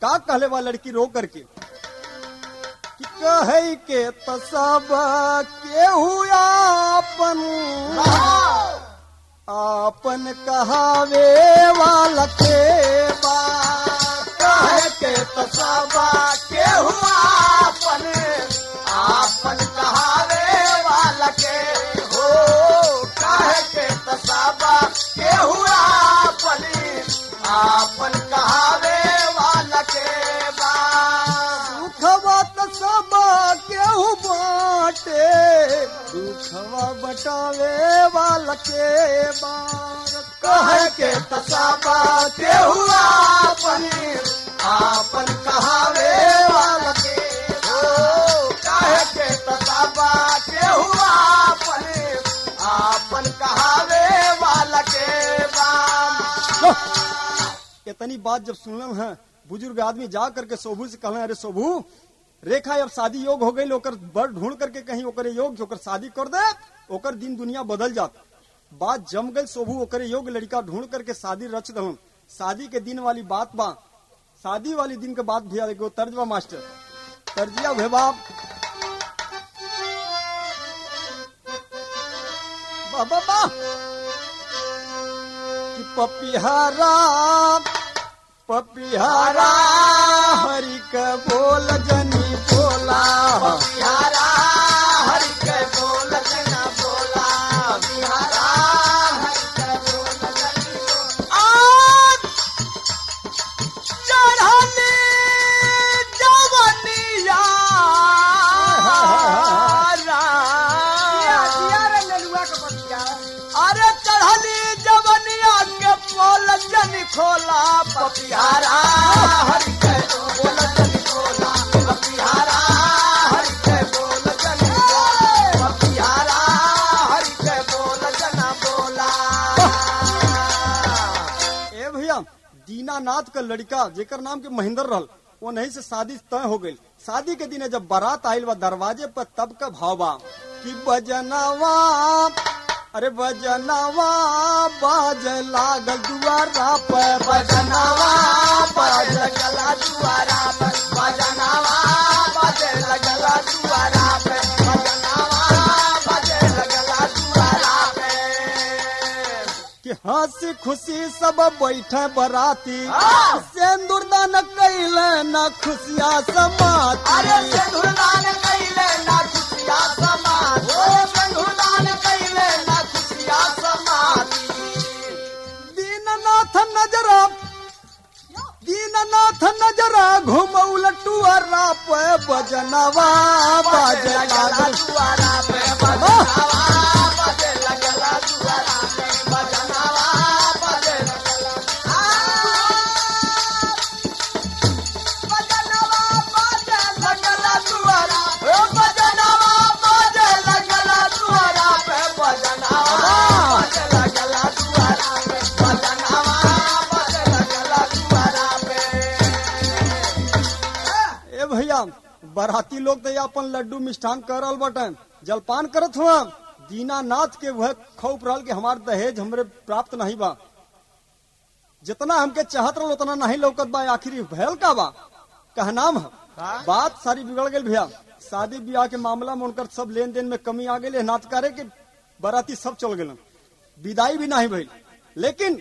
का कहले बा लड़की रो करके कि कहे के त सब केहू आपन आपन कहावे वाला के बा कहे के तो सब केहू आपन आपन कहावे वाला के हो कहे के तो सब केहू आपन आपन कहावे वाला के बा दुखवा त सब केहू बाटे दुखवा बटावे वाला के बार कहे के तो सब केहू आपन आपन कहावे वाला के हो कहे के तो सब केहू आपन आपन कहावे वाला के बा इतनी बात जब सुनल है बुजुर्ग आदमी जा करके सोभू से कहले अरे सोभू रेखा अब शादी योग हो गई ओकर बड़ ढूंढ करके कहीं ओकरे योग ओकर शादी कर दे ओकर दिन दुनिया बदल जात बात जम गई सोभू ओकरे योग लड़का ढूंढ करके शादी रच दहन शादी के दिन वाली बात बा शादी वाली दिन के बाद भैया एगो तर्ज बा मास्टर तर्जिया भे बाप बा बा बा कि पपिहारा पपिहारा हरि का बोल जनी बोला बिहारा हरि के बोल जना बोला बिहारा हरि के बोल जना आज चढ़नी जवनिया अरे चढ़नी जवनिया के बोल जनी खोला पपिहारा हरि के बोल जनी खोला पपिहारा हरि के बोल जनी बोला पपिहारा हरि के बोल जना बोला ए भैया दीनानाथ का लड़का जेकर नाम के महेंद्र रहल वो नहीं से शादी तय हो गई शादी के दिन जब बारात आयल बा दरवाजे पर तब का भाव बा कि बजनवा अरे बजनवा बाज लागल दुआरा पर बजनवा बाज लगला दुआरा पर बजनवा बाज लगला दुआरा पे बजनवा बाज लगला दुआरा पे कि हंसी खुशी सब बैठे बराती हाँ। सिंदूर दान कैले न खुशिया समाती अरे सिंधुदान कैले ना खुशिया समाज ओ सिंधुदान कैले ना खुशिया समाज दीननाथ नजरा दीननाथ नजरा घुमौल टुअरा पे बजनवा बाज लागल दुआरा पे बजनवा बाजे लगला दुआरा पे बजनवा बाजे लगला बजनवा बाजे लगला दुआरा ओ बजनवा बाजे लगला दुआरा पे बजनवा बाजे लगला दुआरा पे बजनवा बाजे लगला दुआरा पे ए भैया बराती लोग तो ये अपन लड्डू मिष्ठान कर रहल बटन जलपान करत हुआ दीनानाथ के वह खौफ रहल कि हमार दहेज हमरे प्राप्त नहीं बा जितना हमके चाहत रहल उतना नहीं लौकत बा आखिर भयल का बा कहनाम है बात सारी बिगड़ गई भैया शादी ब्याह के मामला में उनकर सब लेन देन में कमी आ गई नाचकारे के बराती सब चल गए विदाई भी नहीं भइल लेकिन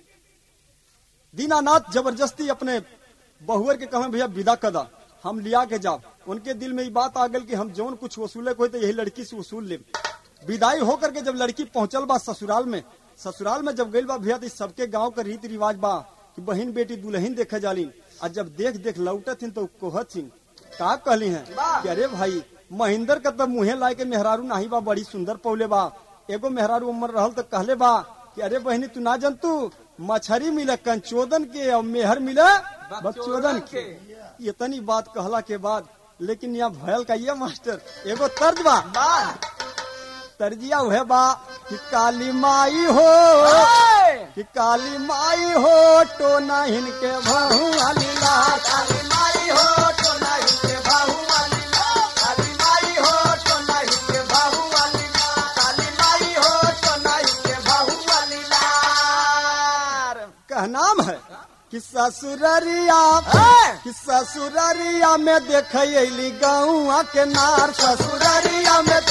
दीनानाथ जबरदस्ती अपने बहुअर के कहे भैया विदा कदा हम लिया के जाओ उनके दिल में ये बात आ गई कि हम जौन कुछ वसूले को तो यही लड़की से वसूल ले विदाई होकर के जब लड़की पहुंचल बा ससुराल में ससुराल में जब गई बा भैया तो सबके गांव का रीति रिवाज बा कि बहन बेटी दुल्हन देखे जाली और जब देख देख लौटत हिन तो कोहत सिंह का कहली हैं कि अरे भाई महेंद्र का तो मुहे लाए के मेहरारू नाही बा बड़ी सुंदर पौले बा एगो मेहरारू उमर रहल तो कहले बा कि अरे बहनी तू ना जंतु मछरी मिले कंचोदन के और मेहर मिले बकचोदन के इतनी बात कहला के बाद लेकिन यहाँ भयल का ये मास्टर एगो तर्ज बा तर्जिया हुए बा कि काली माई हो कि काली माई हो तो ना हिनके भहुआ लीला काली माई हो तो नहीं के बाहु वाली ला काली माई हो तो नहीं के बाहु वाली ला काली माई हो तो नहीं के बाहु वाली ला कहनाम है कि ससुररिया कि ससुररिया में देख अली गौआ के नार ससुररिया में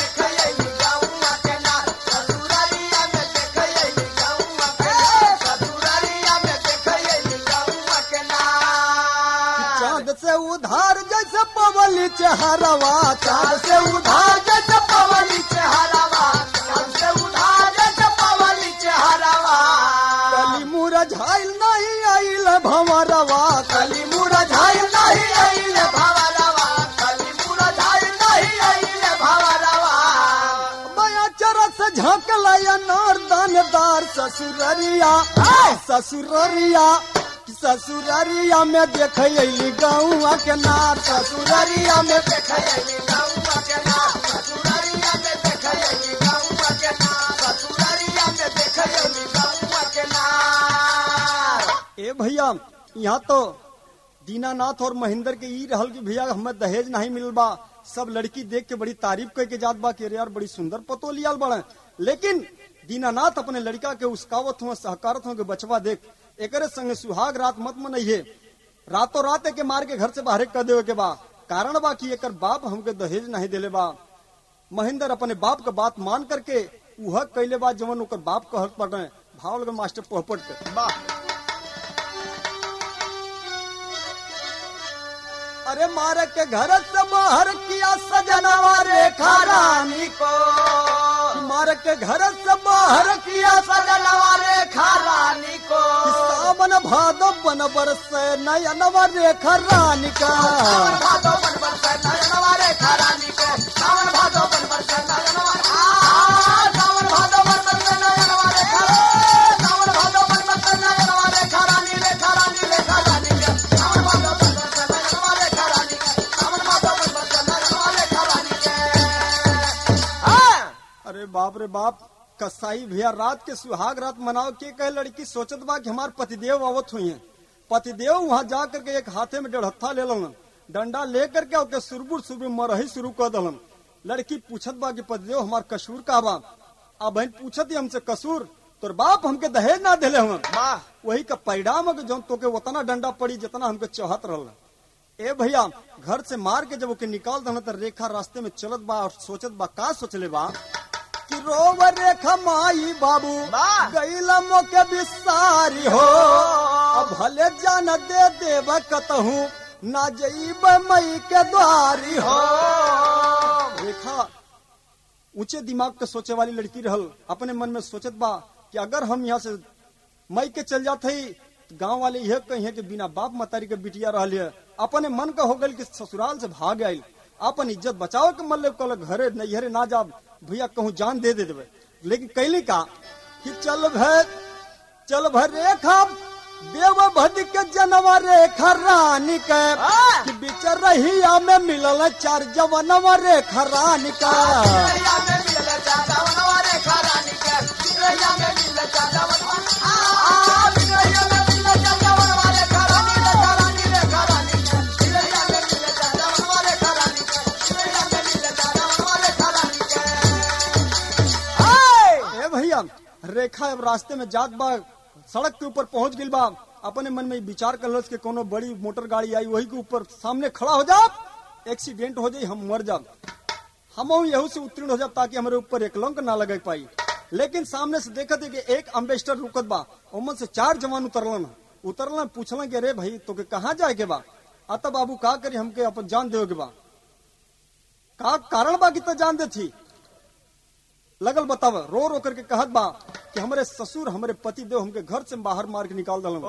चांद से उधार जैसे पवली चेहरवा चांद से उधार जैसे पवली कली मुरझाइल नहीं आइल भंवरवा कली मुरझाइल नहीं आइल बया चरस झकल नार दानदार ससुररिया ससुररिया ससुररिया में देख अली गौआ के नार ससुररिया में ए भैया यहाँ तो दीनानाथ और महेंद्र के ई रहल कि भैया हमें दहेज नहीं मिलल बा सब लड़की देख के बड़ी तारीफ करके जात बा कि अरे यार बड़ी सुंदर पतो लियाल बड़े लेकिन दीनानाथ अपने लड़का के उसकावत हुआ सहकारत हुआ के बचवा देख एकरे संगे सुहाग रात मत मनइहे रातों रात के मार के घर से बाहर कर देवे के बा कारण बा कि एकर बाप हमके दहेज नहीं देले बा महेंद्र अपने बाप का बात मान करके उह कैले बा जवन ओकर बाप कहत पड़े भाव लगे मास्टर पोहपट के अरे मारे के घर से बाहर किया सजनवा रेखा रानी को मारे के घर से बाहर किया सजनवा रेखा रानी को सावन भादो बन बरस नयनवा रेखा रानी का सावन भादो बन बरसे नयनवा रेखा रानी के सावन भादो बन बरसे नयनवा आ, सावन भादो बन बरसे नयनवा रेखा सावन भादो बन बरसे नयनवा रेखा रानी रेखा रानी रेखा रानी के सावन भादो बन बरसे नयनवा रेखा रानी के सावन भादो बन बरसे नयनवा रेखा रानी के हाँ अरे बाप रे बाप कसाई भैया रात के सुहाग रात मनाओ के कहे लड़की सोचत बा कि हमार पतिदेव आवत हुई है पतिदेव वहां जा करके एक हाथे में डेढ़हत्था ले लन डंडा ले करके ओके सुरबुर सुरबुर मरही शुरू कर दलन लड़की पूछत बा कि पतिदेव हमार कसूर का बा अब बहन पूछत ही हमसे कसूर तोर बाप हमके दहेज ना दिले हम वाह वही का परिणाम है कि जौन तोके उतना डंडा पड़ी जितना हमके चाहत रहल ए भैया घर से मार के जब ओके निकाल दहन त रेखा रास्ते में चलत बा और सोचत बा का सोचले बा कि रोव रेखा माई बाबू वाह। गईला मोके बिसारी हो अब भले जान दे देब कतहू ना जईब मई के द्वारी हो रेखा ऊंचे दिमाग के सोचे वाली लड़की रहल अपने मन में सोचत बा कि अगर हम यहाँ से मई के चल जाते ही गांव वाले यह कही कि बिना बाप मतारी के बिटिया रह है अपने मन का हो गल कि ससुराल से भाग आयल अपन इज्जत बचाओ के मतलब कल घरे नैहरे ना जा भैया कहूँ जान दे दे देवे लेकिन कैली का कि चल भै चल भर रेखा देव भद के जनवा रेखा रानी के हाँ। कि बिच रहिया में मिलल चार जवनवा रेखा रानी का चिड़ैया में मिल चाचा वनवा रेखा रानी के चिड़ैया में मिल चाचा वनवा आ चिड़ैया में मिल चाचा वनवा रेखा रानी रेखा रानी रेखा रानी के चिड़ैया में मिल चाचा वनवा रेखा रानी के चिड़ैया में मिल चाचा वनवा रेखा रानी के हाय ए भैया रेखा अब रास्ते में जात बा सड़क के ऊपर पहुंच गई बा अपने मन में ई विचार कर कि कोनो बड़ी मोटर गाड़ी आई वही के ऊपर सामने खड़ा हो जा एक्सीडेंट हो जाई हम मर जाब हम यहू से उत्तीर्ण हो जाब ताकि हमारे ऊपर एक लंक ना लगे पाई लेकिन सामने से देखत है कि एक अम्बेस्टर रुकत बा ओमन से चार जवान उतरलन उतरलन पूछलन कि अरे भाई तो के कहाँ जाए के बा अतः बाबू का करी हमके अपन जान देवे के बा का कारण बा कि तो जान दे थी लगल बताव रो रो करके कहत बा कि हमारे ससुर हमारे पति देव हमके घर से बाहर मार के निकाल दलन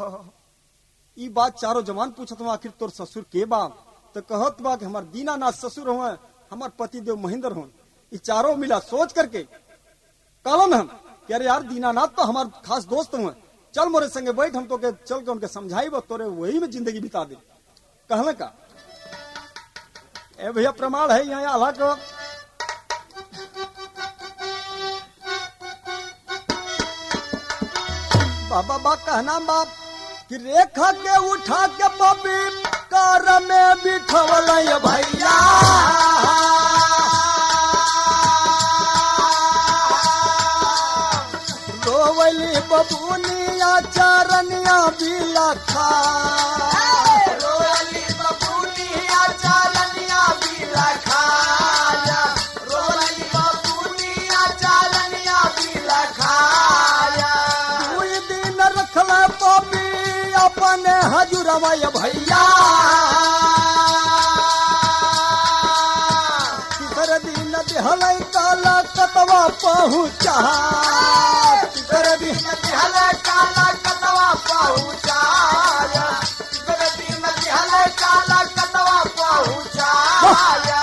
ई बात चारों जवान पूछत हुआ आखिर तोर ससुर के बा तो कहत बा कि हमार दीनानाथ ससुर हुए हमार पति देव महेंद्र हुए ई चारों मिला सोच करके कहलन हम कि अरे यार दीनानाथ तो हमार खास दोस्त हुए चल मोरे संगे बैठ हम तो के चल के उनके समझाई बा तोरे वही में जिंदगी बिता दे कहले का ए भैया प्रमाण है यहाँ आला को बाबा बा कहना बाप कि रेखा के उठा के बबी कार में बिठवल ये भैया रोवली बबुनिया चरनिया बिला खा रोली बबूनिया चालनिया बिला खाया रोली बबूनिया चालनिया बिला खाया दुई दिन रखल पपी अपने हजूरवा ये भैया तीसर दिन दिहल काला कतवा पहुँचा तीसर दिन हले काला कतवा पहुँचाया गलती में हले काला कतवा पहुँचाया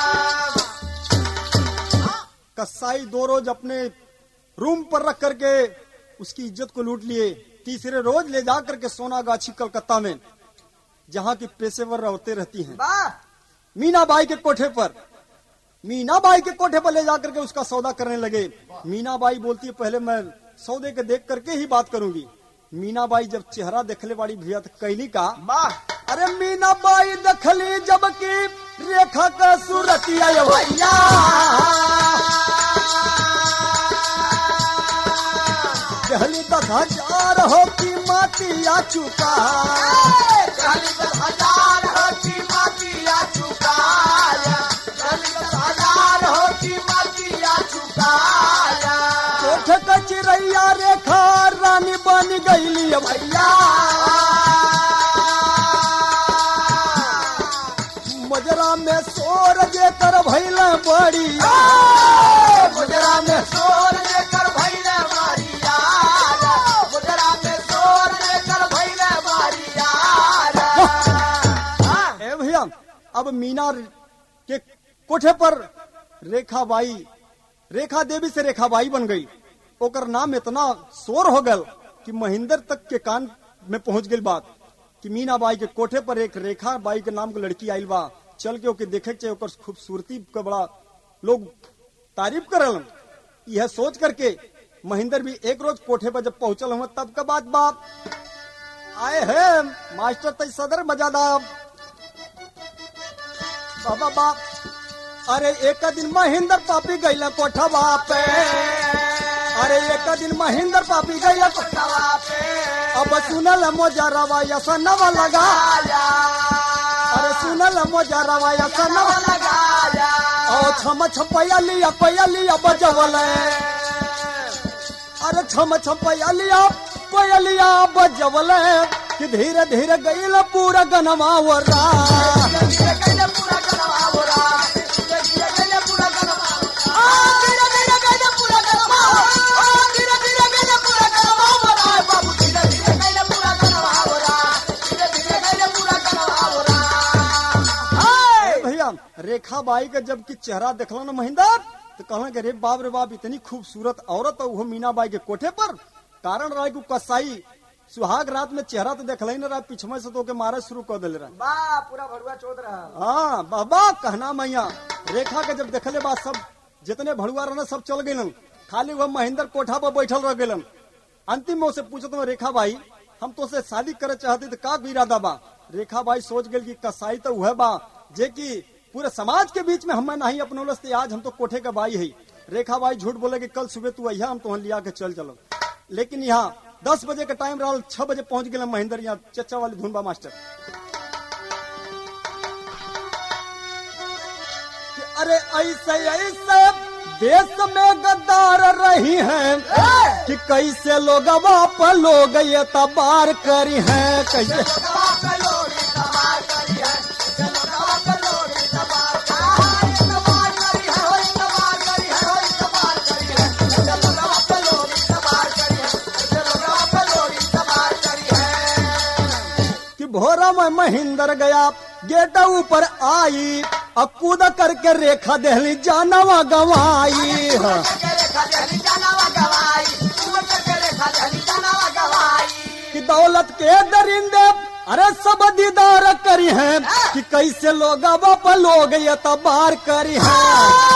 कसाई दो रोज अपने रूम पर रख करके उसकी इज्जत को लूट लिए तीसरे रोज ले जा करके सोनागाछी कलकत्ता में जहाँ की पेशेवर औरतें रहती हैं वाह मीनाबाई के कोठे पर मीनाबाई के कोठे पर ले जाकर के उसका सौदा करने लगे मीनाबाई बोलती है पहले मैं सौदे के देख करके ही बात करूंगी मीनाबाई जब चेहरा देखले वाली भैया तो कैली का वाह अरे मीनाबाई दखली जबकि रेखा का सूरतिया ये भैया कहली दस हजार हो की मातिया चुका चालीस हजार हो की मातिया चुकाया चालीस हजार हो की मातिया चुकाया कोठ का चिड़ैया रेखा रानी बन गईली ये भैया मजरा में सोर जे कर भैल बड़ी गुजरा में सोर लेकर भैले मारिया गुजरा में सोर लेकर भैले मारिया ए भैया अब मीना के कोठे पर रेखा बाई रेखा देवी से रेखा बाई बन गई ओकर नाम इतना शोर हो गल कि महेंद्र तक के कान में पहुंच गई बात कि मीना बाई के कोठे पर एक रेखा बाई के नाम के लड़की आयल बा चल के ओके देखे के चाहिए ओकर खूबसूरती का बड़ा लोग तारीफ करल यह सोच करके महेंद्र भी एक रोज कोठे पर जब पहुंचल हुआ तब का बात बाप आए है मास्टर तई सदर बजादा बाबा बाप अरे एक दिन महेंद्र पापी गईला कोठा बाप अरे एक दिन महेंद्र पापी गईला कोठा अब सुनल मोजा रवा यसनवा लगा अरे सुनल मोजा रवा यसनवा ओ छम छपया लिया पया लिया बजवल अरे छम छपया लिया पया लिया बजवल कि धीरे धीरे गईला पूरा गनमा वरा भैया रेखा बाई का जब की चेहरा देखला ना महेंद्र तो कहला कि रे बाप रे बाप इतनी खूबसूरत औरत है वो मीना बाई के कोठे पर कारण रहा कि कसाई सुहाग रात में चेहरा तो देखला ही ना रहा पिछमे से तो के मारे शुरू कर दिले रहा पूरा भड़ुआ चोद रहा हाँ बाबा कहना मैया रेखा के जब देखले बात सब जितने भड़ुआ रहना सब चल गए खाली वह महेंद्र कोठा पर बैठल रह गए अंतिम में उसे पूछत हूँ रेखा भाई हम तो से शादी करे चाहते तो का इरादा बा रेखा भाई सोच गए कि कसाई तो वह बा जे कि पूरे समाज के बीच में हमें नहीं अपनौलस ते आज हम तो कोठे का बाई है रेखा भाई झूठ बोले कि कल सुबह तू अहिया हम तो लिया के चल चलो लेकिन यहाँ दस बजे का टाइम रहा छह बजे पहुंच गए महेंद्र यहाँ चचा वाली धुन बा मास्टर कि अरे ऐसे ऐसे देश में गद्दार रही हैं कि कैसे लोग बाप लोग ये तबार करी हैं कैसे कि भोरा में महेंद्र गया गेट ऊपर आई और कूद करके रेखा दहली जानवा गवाई हाँ। कि दौलत के दरिंदे अरे सब दीदार करी हैं कि कैसे लोग बाप लोग ये तबार करी हैं